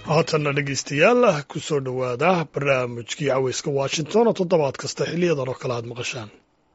haatanna dhegaystayaal ku soo dhowaada barnaamijkii caweyska washington oo toddobaad kasta xiliyadan oo kale aad maqashaan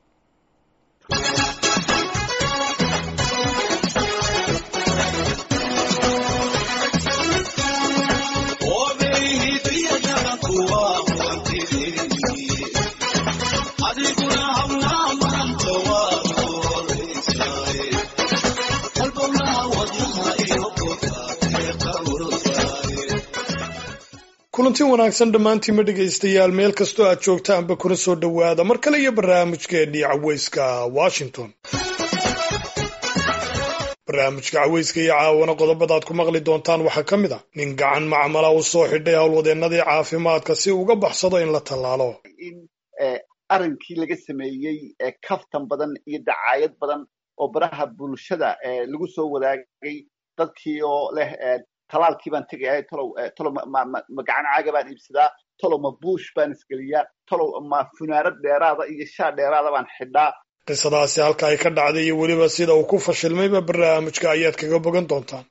kulanti wanaagsan dhammaantiinma dhegaystayaal meel kastoo aad joogtaanba kuna soo dhowaada mar kale iyo barnaamijkeennii caweyska washington barnaamijka caweyska iyo caawana qodobadaad ku maqli doontaan waxaa ka mid a nin gacan macmala u soo xidhay howlwadeennadii caafimaadka si uga baxsado in la tallaalo in arrinkii laga sameeyey kaftan badan iyo dacaayad badan oo baraha bulshada lagu soo wadaagay dadkii oo leh talaalkii baan tegaya tolow tolow ma gacan caaga baan iibsadaa tolow ma buush baan isgeliyaa tolow ma funaanad dheeraada iyo shaa dheeraada baan xidhaa qisadaasi halka ay ka dhacday iyo weliba sida uu ku fashilmayba barnaamijka ayaad kaga bogan doontaan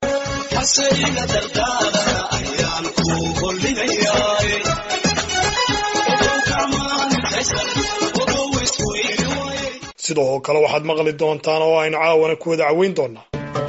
sidoo kale waxaad maqli doontaan oo aynu caawana ku wada caweyn doonaa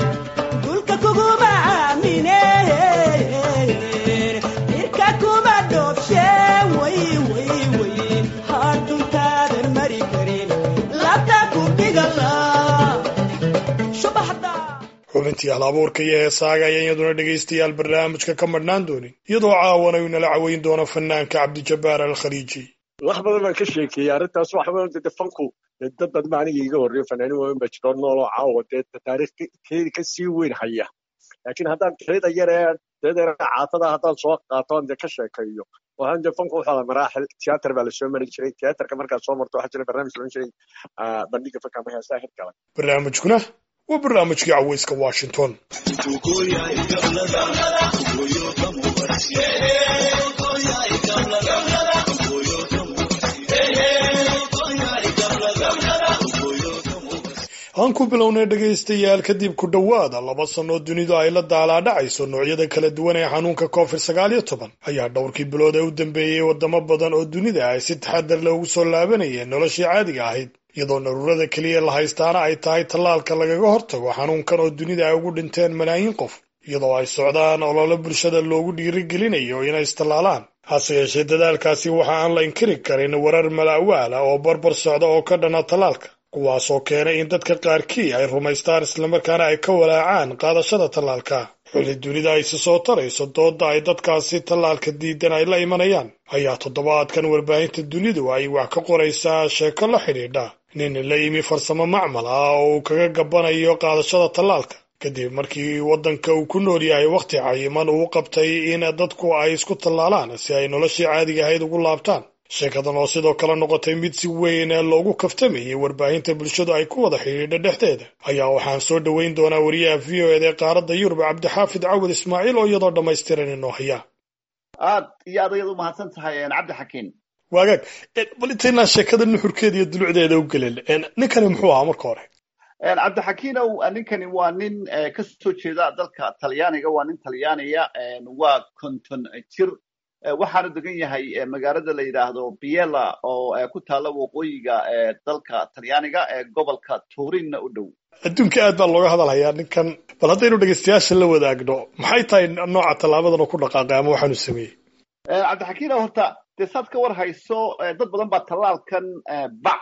xubintii hal abuurka iyo heesaaga ayaa iyaduna dhegaystayaal barnaamijka ka madhnaan doonin iyadoo caawana uu inala caweyn doono fanaanka cabdijabbaar alkhaliiji wax badan baan ka sheekeeyey arrintaas wax badan dee fanku dad badan baa aniga iiga horreeyo fanaanin waaweyn baa jiro nool oo caawa dee taariikh keedi ka sii weyn haya laakiin haddaan teeda yaree teeda yare caatada haddaan soo qaato aan dee ka sheekeeyo waxaan dee fanku wuxuu maraaxil tiyaatar baa lasoo mari jiray tiyaatarka markaad soo marto waxaa jira barnaamij loodhan jiray bandhiga fanka ama heesaha hirgala barnaamijkuna waa barnaamijkii caweyska washington aan ku bilownay dhegaystayaal kadib ku dhowaada laba sannoo dunidu ay la daalaadhacayso noocyada kala duwan ee xanuunka covid sagaal iyo toban ayaa dhowrkii bilood ee u dambeeyey waddamo badan oo dunida ay si taxadar leh ugu soo laabanayeen noloshii caadiga ahayd iyadoo naruurada keliya la haystaana ay tahay tallaalka lagaga hortago xanuunkan oo dunida ay ugu dhinteen malaayiin qof iyadoo ay socdaan olole bulshada loogu dhiirigelinayo inay istallaalaan hase yeeshee dadaalkaasi waxa aan la inkiri karin warar mala'waala oo barbar socda oo ka dhana tallaalka kuwaasoo keenay in dadka qaarkii ay rumaystaan islamarkaana ay ka walaacaan qaadashada tallaalka xuli dunida ay si soo tarayso doodda ay dadkaasi tallaalka diidan ay la imanayaan ayaa toddobaadkan warbaahinta dunidu ay wax ka qoraysaa sheeko la xidhiidha nin la yimi farsamo macmal ah oo uu kaga gabbanayo qaadashada tallaalka kadib markii waddanka uu ku nool yahay wakhti cayiman uu qabtay in dadku ay isku tallaalaan si ay noloshii caadiga ahayd ugu laabtaan sheekadan oo sidoo kale noqotay mid si weyn loogu kaftamayay warbaahinta bulshadu ay ku wada xidhiidha dhexdeeda ayaa waxaan soo dhoweyn doonaa wariyaha v o eda ee qaaradda yurub cabdixaafid cawad ismaaciil oo iyadoo dhammaystiran inoo haya aad iyo aad ayaad u mahadsan tahay cabdi xakiin waagaag bal intaynaa sheekada nuxurkeeda iyo dulucdeeda u gelin ninkani muxuu ahaa marka hore cabdixakiinow ninkani waa nin ka soo jeeda dalka talyaaniga waa nin talyaaniya waa konton jir waxaanu degan yahay magaalada la yidhaahdo biela oo ku taalla waqooyiga dalka talyaaniga ee gobolka turinna u dhow adduunka aad baa looga hadalhayaa ninkan bal haddaynu dhegaystayaasha la wadaagno maxay tahay nooca tallaabadan oo ku dhaqaaqay ama waxaanu sameeyey cabdixakiin horta dee saad ka war hayso dad badan baa tallaalkan bac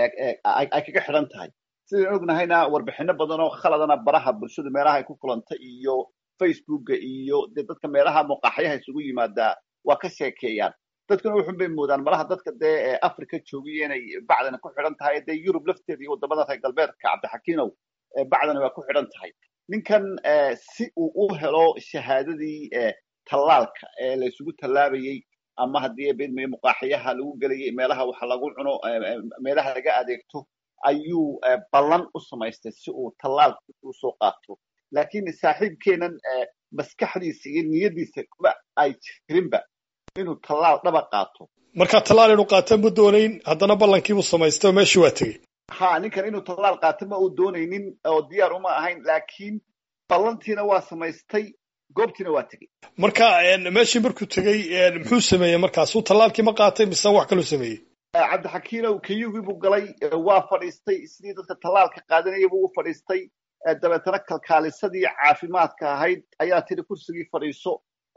ay kaga xidhan tahay sidaan ognahayna warbixino badan oo khaladana baraha bulshadu meelaha ay ku kulantay iyo facebooka iyo dee dadka meelaha muqaaxyaha isugu yimaadaa waa ka sheekeeyaan dadkuna wuxun bay moodaan malaha dadka dee africa joogiya inay bacdana ku xidhan tahay dee yurub lafteeda iyo waddamada reer galbeedka cabdixakiinow bacdana waa ku xidhan tahay ninkan si uu u helo shahaadadii tallaalka ee la isugu tallaabayey ama haddii bedmayo muqaaxyaha lagu gelayay meelaha waxa lagu cuno meelaha laga adeegto ayuu ballan u samaystay si uu tallaalka u soo qaato laakiin saaxiibkeenan maskaxdiisa iyo niyadiisa kuma ay jirinba inuu tallaal dhaba qaato markaa tallaal inuu qaataan ma doonayn haddana ballankiibuu samaystay oo meeshii waa tegey ha ninkan inuu tallaal qaato ma uu doonaynin oo diyaar uma ahayn laakiin ballantiina waa samaystay goobtiina waa tegey marka meeshii markuu tegey muxuu sameeyey markaasuu tallaalkii ma qaatay mise wax kaluu sameeyey cabdixakiinow kayugii buu galay waa fadhiistay sidii dadka tallaalka qaadanaya buu u fadhiistay dabeetana kalkaalisadii caafimaadka ahayd ayaa tiri kursigii fadhiiso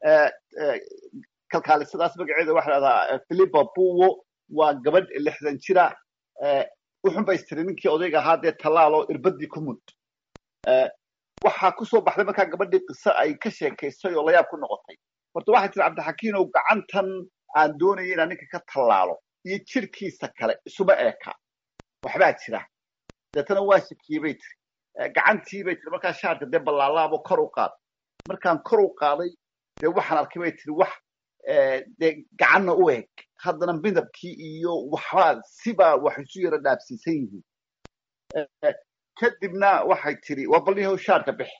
kalkaalisadaas magaceeda waxa dhahdaa philipa buwo waa gabadh lixdan jira wuxun ba istiri ninkii odayga ahaa dee tallaaloo irbadii ku mud waxaa kusoo baxday markaa gabadhii qiso ay ka sheekaysay oo layaab ku noqotay horta waxay tiri cabdixakiinow gacantan aan doonaya inaan ninka ka tallaalo iyo jirkiisa kale isuma eeka waxbaa jira deetana waa shakiyey bay tiri gacantii bay tiri markaa shaarka dee ballaalaabo kor u qaad markaan kor u qaaday dee waxaan arkay bay tiri wax dee gacanna u eg haddana midabkii iyo waxbaa sibaa wax isu yara dhaabsiisan yihiin kadibna waxay tiri waa balniyahow shaarka bix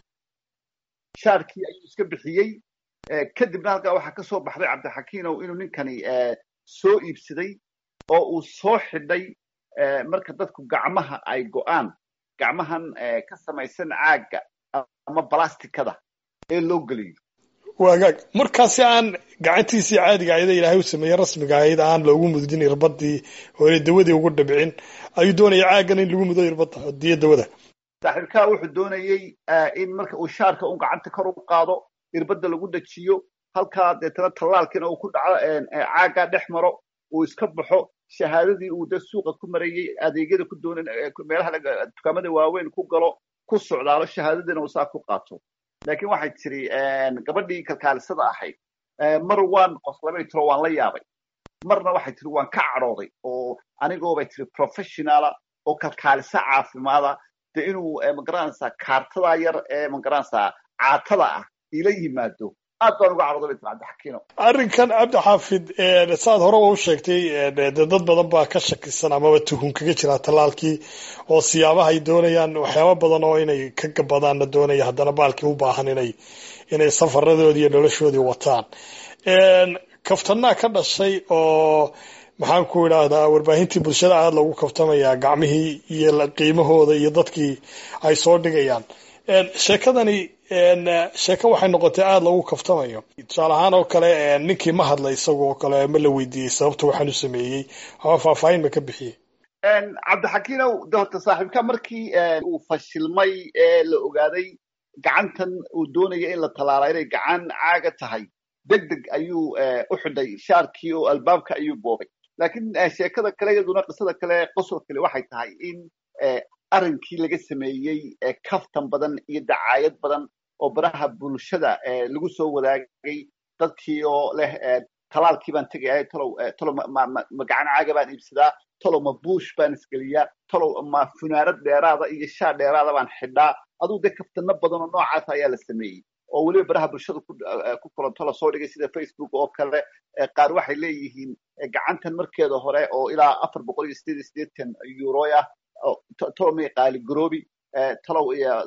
shaarkii ayuu iska bixiyey kadibna halkaa waxaa ka soo baxday cabdixakiinow inuu ninkani soo iibsaday oo uu soo xidhay marka dadku gacmaha ay go'aan gacmahan ka samaysan caagga ama balastikada ee loo geliyo waagaag markaasi aan gacantiisii caadiga ayada ilaahay u sameeyey rasmiga ahayd aan loogu mudin irbadii oo inay dawadii ugu dhibcin ayuu doonaya caaggan in lagu mudo irbadda diyo dawada saaxiibkaa wuxuu doonayey in marka uu shaarka un gacanta kor u qaado irbadda lagu dhajiyo halkaa deetana tallaalkiina uu ku dhaco caaggaa dhex maro uu iska baxo shahaadadii uu de suuqa ku marayey adeegyada ku doonan meelaha dukaamada waaweyn ku galo ku socdaalo shahaadadiina uu saa ku qaato laakiin waxay tiri gabadhii kalkaalisada ahayd mar waan qoslabay tiro waan la yaabay marna waxay tiri waan ka cadhooday oo anigoobay tiri professionala oo kalkaalisa caafimaada de inuu magaranaysaa kaartada yar ee magaranaysaa caatada ah ila yimaado aad baan uga cadhooday bay tiri cabdixakiino arrinkan cabdi xaafid saad hore u sheegtay dad badan baa ka shakisan amaba tuhun kaga jira tallaalkii oo siyaabaha ay doonayaan waxyaaba badan oo inay ka gabadaanna doonaya haddana baalkii u baahan inay inay safaradoodii iyo noloshoodii wataan kaftanaa ka dhashay oo maxaan ku idhaahdaa warbaahintii bulshada aada loogu kaftamayaa gacmihii iyo qiimahooda iyo dadkii ay soo dhigayaan sheekadani sheeko waxay noqotay aada loogu kaftamayo tusaale ahaan oo kale ninkii ma hadlay isagoo kale ma la weydiiyey sababta waxaan u sameeyey ama faahfaahin ma ka bixiyey cabdixakiinow de horta saaxiibka markii uu fashilmay ee la ogaaday gacantan uu doonaya in la tallaala inay gacan caaga tahay deg deg ayuu u xidhay shaarkii oo albaabka ayuu boobay laakiin sheekada kale iyaduna qisada kale qosol kale waxay tahay in arrinkii laga sameeyey kaftan badan iyo dacaayad badan oo baraha bulshada lagu soo wadaagay dadkii oo leh talaalkii baan tegaya talow talow ma gacan caaga baan iibsadaa talow ma buush baan isgeliyaa talow ma funaanad dheeraada iyo shaa dheeraada baan xidhaa aduu dee kaftano badan oo noocaas ayaa la sameeyey oo weliba baraha bulshada ku kulanto lasoo dhigay sida facebook oo kale qaar waxay leeyihiin gacantan markeeda hore oo ilaa afar boqol iyo sideed iyo siddeetan euroy ah talow may qaali garoobi talow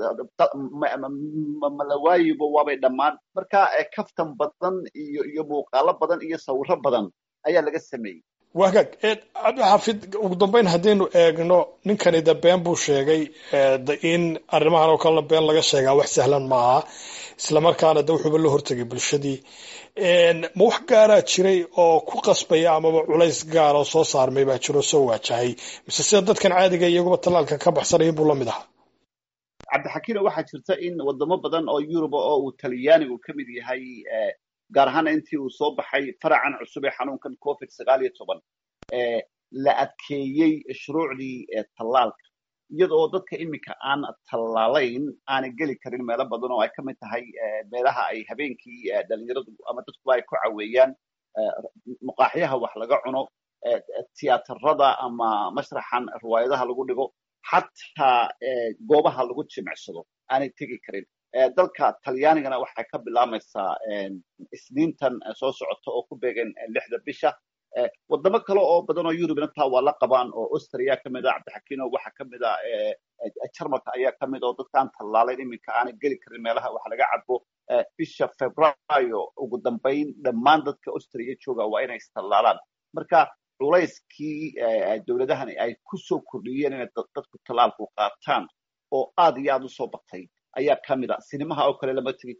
malawaayibo waabay dhammaan marka kaftan badan iyo iyo muuqaalo badan iyo sawiro badan ayaa laga sameeyey wagaag cabdixaafid ugu dambeyn haddaynu eegno ninkani de been buu sheegay in arrimahan oo kalena been laga sheegaa wax sahlan maaha islamarkaana de wuxuuba la hortegay bulshadii ma wax gaaraa jiray oo ku qasbaya amaba culays gaar oo soo saarmay baa jiro soo waajahay mise sida dadkan caadiga iyaguba tallaalka ka baxsanaya buu la mid ahaa cabdixakiino waxaa jirta in wadamo badan oo yuruba oo uu talyaanigu ka mid yahay gaar ahaana intii uu soo baxay faracan cusub ee xanuunkan covid sagaal iyo toban la adkeeyey shuruucdii tallaalka iyadoo dadka iminka aan tallaalayn aanay geli karin meelo badan oo ay ka mid tahay meelaha ay habeenkii dhalinyaradu ama dadkuba ay ku caweeyaan muqaaxyaha wax laga cuno tiyaatarada ama mashraxan riwaayadaha lagu dhigo xataa goobaha lagu jimicsado aanay tegi karin dalka talyaanigana waxay ka bilaamaysaa isniintan soo socota oo ku beegan lixda bisha wadamo kale oo badan oo yurubna taa waa la qabaan oo austria ka mid a cabdixakiino waxa ka mid a jarmalka ayaa ka mid oo dadkaan tallaalayn iminka aanay geli karin meelaha wax laga cabo bisha februaayo ugu dambayn dhammaan dadka austria jooga waa inay istallaalaan marka culayskii dowladahani ay ku soo kordhiyeen inay dadku tallaalku qaataan oo aad iyo aad u soo batay ayaa ka mid a sinimaha oo kale lama tegi karo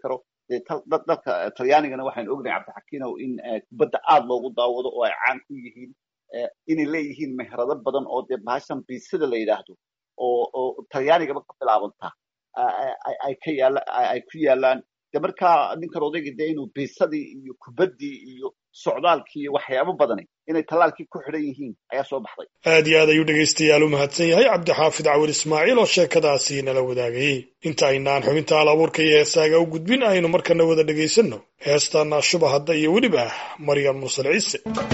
dee dalka talyaanigana waxaynu ognahay cabdixakiinow in kubadda aad loogu daawado oo ay caan ku yihiin inay leeyihiin meherado badan oo dee bahashan biisada la yidhaahdo oo oo talyaanigaba ka bilaabanta ay ka yaala ay ku yaalaan de markaa ninkan odayga dee inuu biisadii iyo kubaddii iyo socdaalkii iyo waxyaabo badani inay tallaalkii ku xidhan yihiin ayaa soo baxday aad iyo aad ayuu dhegaystayaal u mahadsan yahay cabdixaafid cawil ismaaciil oo sheekadaasi nala wadaagayey inta aynaan xubinta hal abuurka iyo heesaaga u gudbin aynu markana wada dhegaysanno heestaana shuba hadda iyo weliba maryam mursal ciise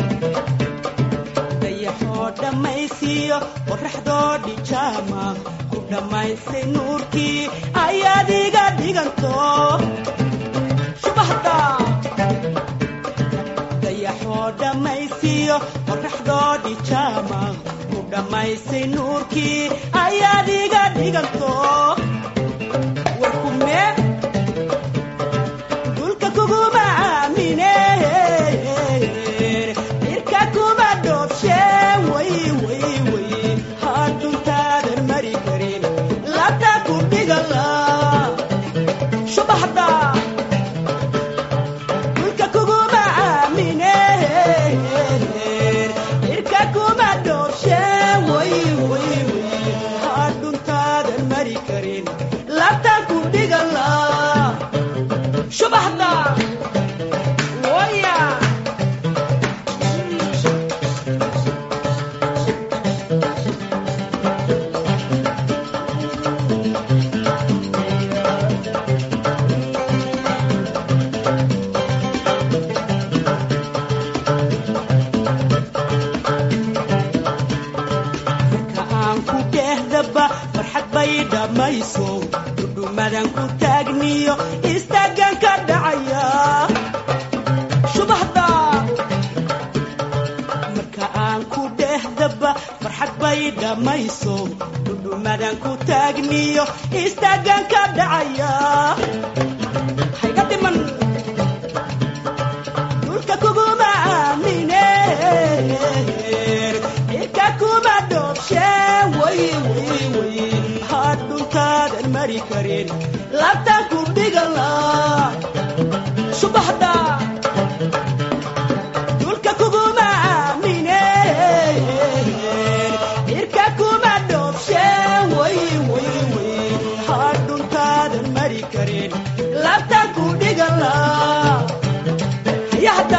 dayaxoo dhammaysiiyo qoraxdoo dhijaama ku dhammaysay nuurkii ayaad iga dhiganto shubahda dayaxoo dhammaysiiyo qoraxdoo dhijaama ku dhammaysay nuurkii ayaad iga dhiganto warkume dulka kuguma aamine irka kuma dhoobshe way way way haduntaadan mari karin labta ku dhigala shubaxda dulka kuguma aamine irka kuma dhoobshe way way way haduntaadan mari karin labta ku dhigala shubaxda waya marka aan ku dhehdaba farxad bay dhammayso dhudhumadan ku taagniyo istaagan ka dhacaya shubahda marka aan ku dhehdaba farxad bay dhammayso dhudhumadan ku taagniyo istaagan ka dhacaya hayga dhiman dhulka kuguma aamine irka kuma dhoobshe way way way hadhuntaadan mari karin labta ku dhigala subaxda dhulka kuguma aamine irka kuma dhoobshe way way way hadhuntaadan mari karin labta ku dhigala hayahda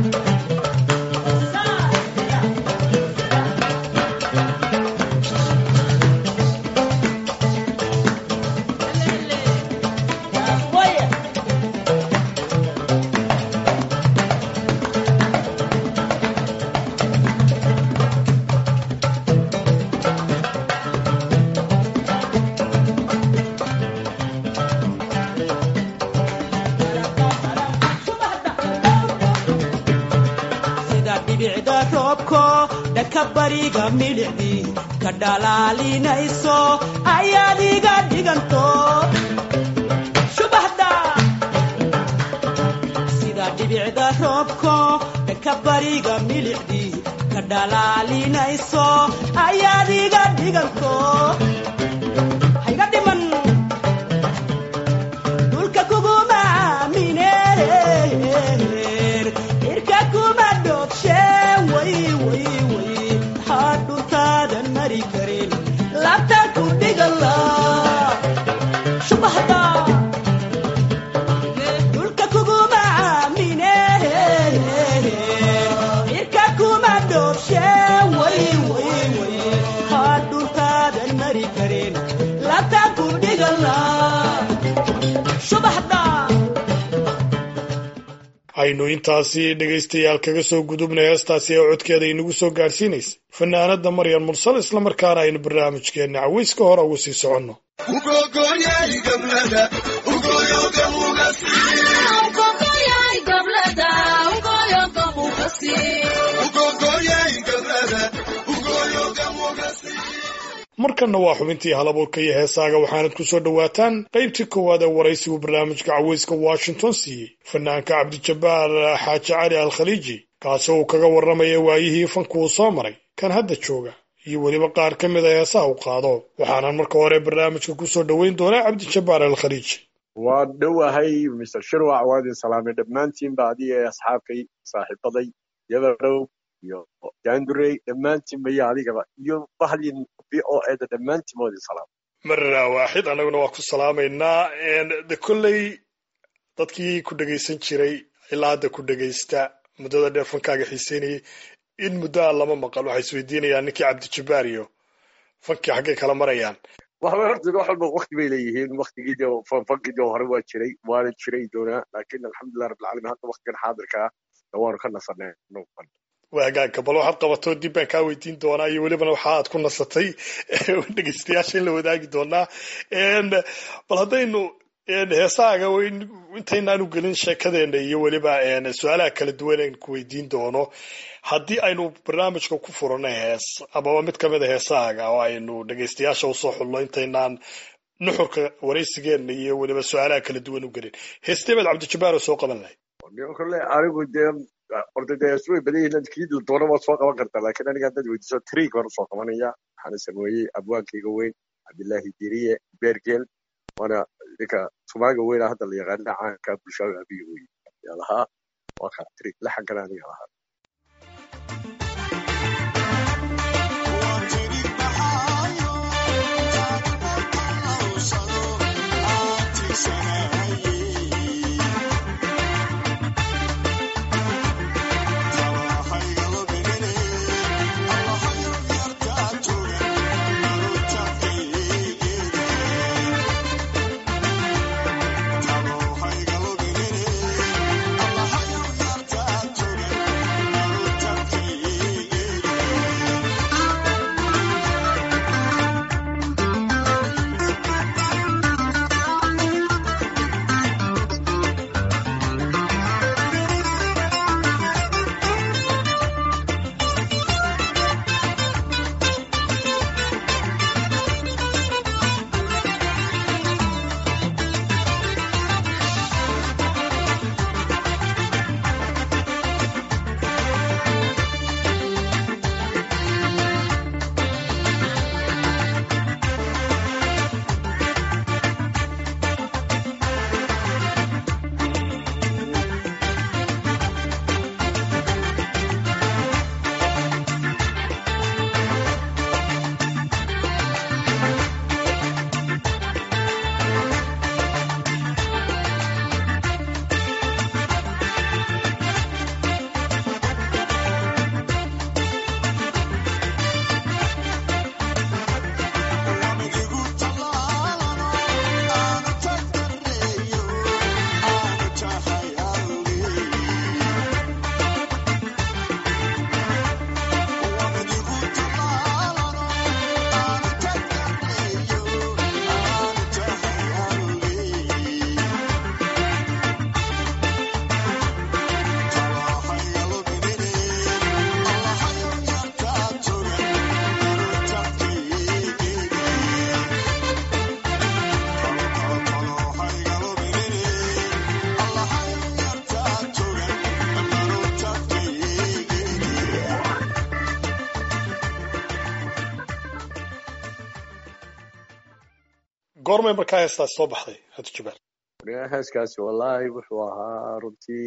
sida dhibicda roobko dhanka bariga milicdii ka dhalaalinayso ayaad iga dhiganto shubaxda sida dhibicda roobko dhanka bariga milicdii ka dhalaalinayso ayaad iga dhiganto hayga dhiman dhulka kuguma aamine irka kuma dhoobshe way way way hadhuntaadan mari karin labta ku dhigala shubaxda dhulka kuguma aamine irka kuma dhoobshe way way way hadhuntaadan mari karin labta ku dhigala shubaxda aynu intaasi dhegaystayaal kaga soo gudubnay heestaasi ee codkeeda inagu soo gaadhsiinaysay fanaanada maryam mursal islamarkaana aynu barnaamijkeenna cawayska hore ugu sii soconno markanna waa xubintii halabuurka iyo heesaaga waxaanad ku soo dhowaataan qaybtii koowaad ee waraysigu barnaamijka cawayska washington siiyey fanaanka cabdijabbaar xaaji cali al khaliiji kaasoo uu kaga warramaya waayihii fanku uu soo maray kan hadda jooga iyo weliba qaar ka mid a heesaha u qaado waxaanan marka hore barnaamijka ku soo dhoweyn doonaa cabdijabbaar al khaliiji waa dhowahay mr shirwac waa idin salaamay dhammaantiinba adiga ee asxaabkay saaxiibaday yabarow iyo jaandurey dhammaantiinba iyo adigaba iyo bahlin v o eda dhammaantiin waa idin salaamay marra waaxid annaguna waa ku salaamaynaa de kolley dadkii ku dhegaysan jiray ilaa hadda ku dhegaysta muddada dheer fankaaga xiiseynayay in muddo aan lama maqal waxay isweydiinayaan ninkii cabdijabbaar iyo fankii xaggay kala marayaan waxba horta wax walba wakti bay leeyihiin waktigii de fankii de hore waa jiray waana jiray doonaa laakiin alxamdulilah rabbilcaalamiin hadda waktigan xaadirka ah waanu ka nasanay waagaagka bal waxaad qabatoo dib baan kaa weydiin doonaa iyo welibana waxa aad ku nasatay dhegeystayaasha in la wadaagi doonaa bal haddaynu heesaaga intaynaanu gelin sheekadeena iyo weliba su-aalaha kala duwan aan ku weydiin doono haddii aynu barnaamijka ku furano hees amaba mid kamid a heesaaga oo aynu dhegeystayaasha usoo xulno intaynaan nuxurka waraysigeena iyo weliba su-aalaha kala duwan u gelin heestee baad cabdijabbaar oo soo qaban lahayd kole anigu dee orda dee way badan yihiin kii doona waad soo qaban kartaa laakiin aniga haddaad weydiiso triig baan usoo qabanaya waxaana sameeyey abwaankayga weyn cabdillaahi diriye bergel waana ninka sumaaga weyna hadda la yaqaana caanka bulshaaga abiga wey yaa lahaa waa ka triig laxankana aniga lahaa goormay markaa heestaas soo baxday cabdijabbaar heeskaasi wallaahi wuxuu ahaa runtii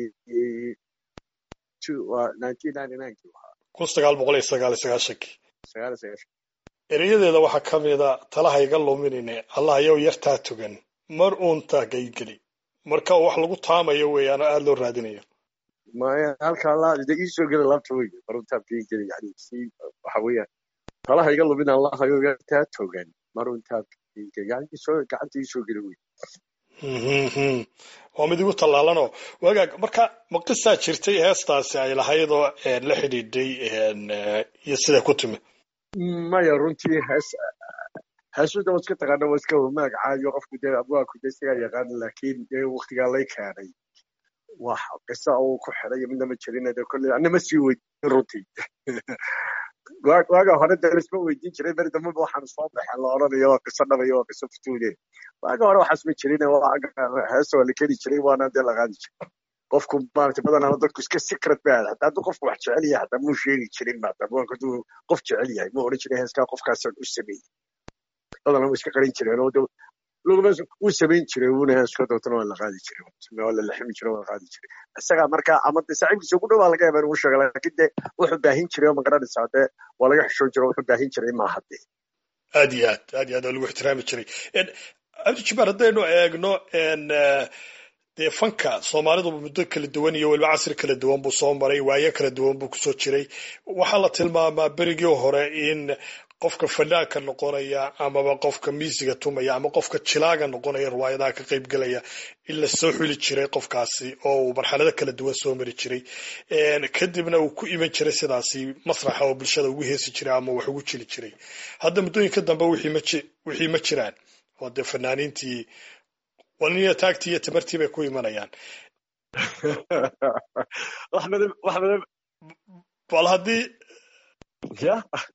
kun sagaal boqol iyo sagaal iyo sagaashankii sagaal iyo sagaashan erayadeeda waxaa ka mida talaha iga luminine allah yow yartaa tugan mar uunta gaygeli marka wax lagu taamayo weeyaan oo aada loo raadinayo maya halkaa la de iisoo gela laabta wey maruntaa gaygeli yani si waxa weeyaan talaha iga lumin allah yow yartaa tugan mar uuntaa gaygeli yani isoo gacanta iisoo geli wey waa mid igu tallaalanoo wagaag marka ma qisaa jirtay heestaasi ay lahaydoo la xidhiidhay iyo sida ku timi maya runtii hees heesuda waa iska taqaana waa iska magacaayo qofku dee abwaaku dee isagaa yaqaan laakiin dee waktigaa lay keenay wax qisa uu ku xidhay midna ma jirin de kolley anna ma sii weydiin runtii waaga hore dee laisma weydiin jiray beri dambaba waxaan soo baxeen la odhanayo waa qiso dhabayo waa qiso futuune waaga hore waxaas ma jirin heesa waa la keli jiray waana dee la qaadi jiray qofku maarata badanaa dadku iska secret ba hataa hadduu qofku wax jecel yahay hataa muu sheegi jirin maata abwaanku hadduu qof jecel yahay muu odhan jiray heeskaa qofkaasaan u sameeyey badanaa waa iska qarin jireen oo laguma wuu samayn jiray wuuna heesko dootana waa la qaadi jiray waa la laximi jiray waa la qaadi jiray isagaa markaa ama de saaxiibkiisa ugu dhow baa laga yaaba inuu sheega laakiin de wuxuu baahin jiray oo magaranaysaa dee waa laga xishoon jiray wuxuu baahin jiray maaha de aad iyo aad aad iyo aad waa lagu ixtiraami jiray cabdi jabbaar haddaynu eegno dee fanka soomaalidu muddo kala duwan iyo weliba casri kala duwan buu soo maray waayo kala duwan buu kusoo jiray waxaa la tilmaamaa berigii hore in qofka fanaanka noqonaya amaba qofka miisiga tumaya ama qofka jilaaga noqonaya riwaayadaha ka qayb gelaya in la soo xuli jiray qofkaasi oo uu marxalado kala duwan soo mari jiray kadibna uu ku iman jiray sidaasi masraxa oo bulshada ugu heesi jiray ama wax ugu jili jiray hadda muddooyinka dambe wixii ma jiraan oo dee fanaaniintii walniya taagtii iyo tamartii bay ku imanayaan bal haddii ya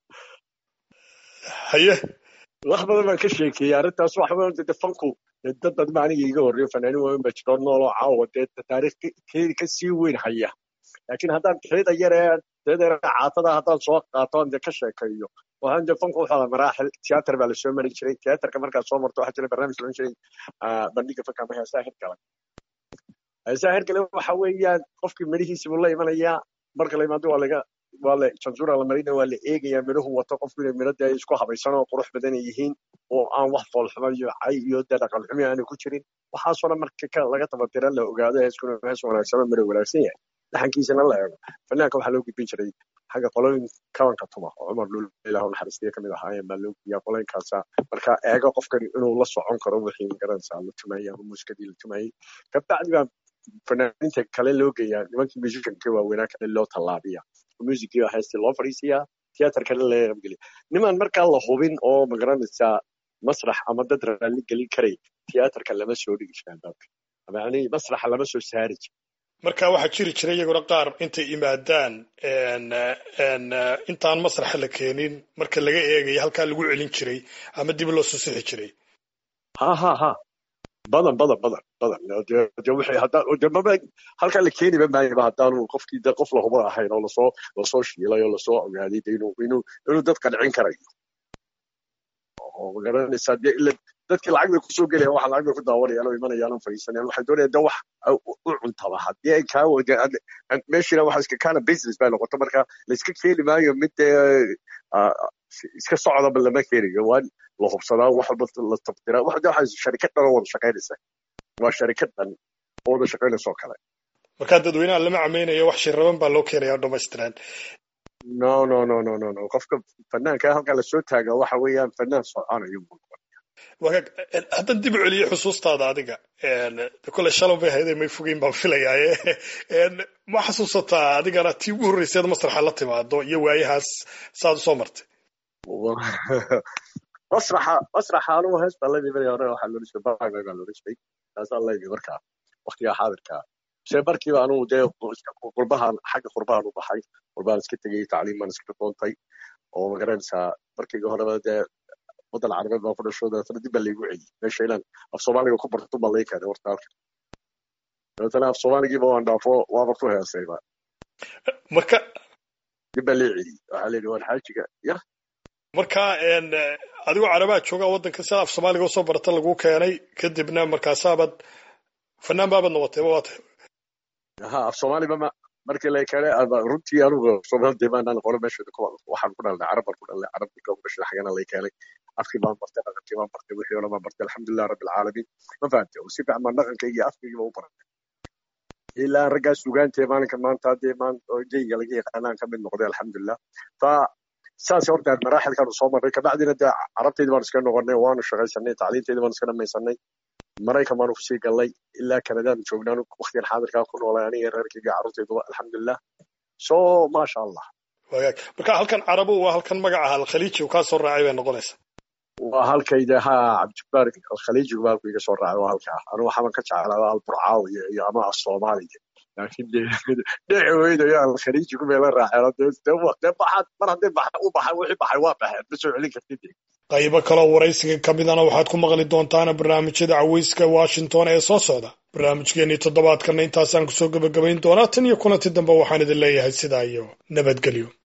haye wax badan baan ka sheekeeyey arrintaas wax badan de fanku dad badan baa aniga iga horreeyo fanaanin waaweyn baa jiro nool oo caawa dee taariikh keedi ka sii weyn haya laakiin haddaan keeda yaree keeda yare caatada haddaan soo qaato aan dee ka sheekeeyo waxaan dee fanku wuxuu ahaa maraaxil tiyaatar baa lasoo mari jiray tiyaatarka markaad soo marto waxaa jira barnaamij loodhan jiray bandhiga fanka ama heesaha hirgala heesaha hirgale waxa weeyaan qofkii midhihiisi buu la imanayaa marka la imaado waa laga waa la jansuura la marina waa la eegayaa midhuhu wato qofku inay midho dee isku habaysan oo qurux badan ay yihiin oo aan wax foolxuma iyo cay iyo dee dhaqan xumi aanu ku jirin waxaasoo dhan marka laga tabatira la ogaado heeskuna hees wanaagsan oo midho wanaagsan yahay dhaxankiisana la eego fanaanka waxaa loo gudbin jiray xagga qolooyin kabanka tuma oo cumar dhul ilah naxariistiya kamid ahaayeen baa loo gudbiyaa qolooyinkaasa marka eego qofkan inuu la socon karo wixii magaranaysaa la tumayay ama muusikadii la tumayay kabacdi baa fanaaniinta kale loo geeyaa nimankii musicianka waaweynaa kale loo tallaabiya musikii baa heestii loo fadhiisiyaa tiyaatarkana laga qaybgeliya nimaan markaa la hubin oo magaranaysaa masrax ama dad raalli gelin karay tiyaatarka lama soo dhigi jiraa dadka yani masraxa lama soo saari jira marka waxaa jiri jira iyaguna qaar intay imaadaan intaan masraxa la keenin marka laga eegayo halkaa lagu celin jiray ama dib loo soo sixi jiray ha ha ha badan badan badan badan de wixii haddaan de maba halkaa la keeniba maayaba haddaanu qofkii de qof lahuba ahayn oo lasoo lasoo shiilay oo lasoo ogaaday de inuu inuu inuu dad qancin karayo oo magaranaysaa de ila dadkii lacag bay kusoo gelayaan waxa lacag bay ku daawanayaan oo imanayaan oo fadhiisanayaan waxay doonayaan de wax u cuntaba haddii ay kaa meeshina waxa iska kaana business bay noqoto marka la iska keeni maayo mid dee iska socdaba lama keenayo waa la hubsadaa wax walba la tabtiraa wax waxa sharikad dhan oo wada shaqaynaysa waa sharikad dhan oo wada shaqaynaysa oo kale marka dadweynaha lama cameynayo wax shiraban baa loo keenaya oo dhamaystiran no no no no no no qofka fanaanka halkaa lasoo taaga waxa weeyaan fanaan soconayo wagaag haddan dib u celiyo xusuustaada adiga kole shalom bay hayday may fogeyn baan filayaaye ma xasuusataa adigana tii ugu horreyseed masraxa la timaado iyo waayahaas saad usoo martay masraxa masraxa anugu hees baa layimi markii hore waxaa loola jiray baa baa loola jiray taasaa layimi markaa waktigaa xaadirka se markiiba anugu dee qurbahan xagga qurbahan u baxay qurbahan iska tegay tacliim baan iska doontay oo magaranaysaa markayga horeba dee waddan carabeed baan ku dhasho dabeetana dib baa laygu celiyey meesha inaan af soomaaliga ku barto baa lay keenay warta halka dabeetana af soomaaligiiba waan dhaafo waaba ku heesayba marka dib baa lay celiyey waxaa la yidhi waan xaajiga ya marka adigoo carabaa jooga waddanka sida af soomaaliga usoo barata lagu keenay kadibna markaasaabad fanaan baabad noqotay waa tahay ha af soomaaliba ma markii la keenay runtii anugu soomaalida baan qolo meesha waxaan ku dhalnay carab baan ku dhalnay carabtii ka dhashay xagana lay keenay afkii baan bartay dhaqankii baan bartay wixii oo dhan baan bartay alxamdulilah rabbi alcaalamiin ma fahamtay oo si fiican baan dhaqankayga iyo afkaygiiba u baratay ilaa raggaas sugaantee maalinka maanta haddee jayga laga yaqaanaan ka mid noqday alxamdulilah fa saas horta maraaxilkaanu soo marnay kabacdina dee carabteydii baan iska noqonay waanu shaqaysanay tacliinteydii baan iska dhamaysanay maraykan baanu kusii galnay ilaa kanadaanu joognaan waktigan xaadirkaa ku noolay aniga reerkayga carruurtayduba alxamdulilah so maasha allah wagaag marka halkan carabu waa halkan magaca alkhaliiji uu kaa soo raacay bay noqonaysa waa halkayda ha cabdijabbaar alkhaliijigu baalku iga soo raacay waa halkaa anu waxaban ka jeclaa alburcaawiya iyo ama asoomaaliya laakiin dheci weydayo alkhaliijigu bay la raaceen dee baxaad mar hadday u baxay wixii baxay waa baxeen ma soo celin kartid qaybo kaloo waraysiga ka midana waxaad ku maqli doontaana barnaamijyada caweyska washington ee soo socda barnaamijkeenii toddobaadkana intaasaan kusoo gebagabayn doonaa tan iyo kulanti dambe waxaan idin leeyahay sidaa iyo nabadgelyo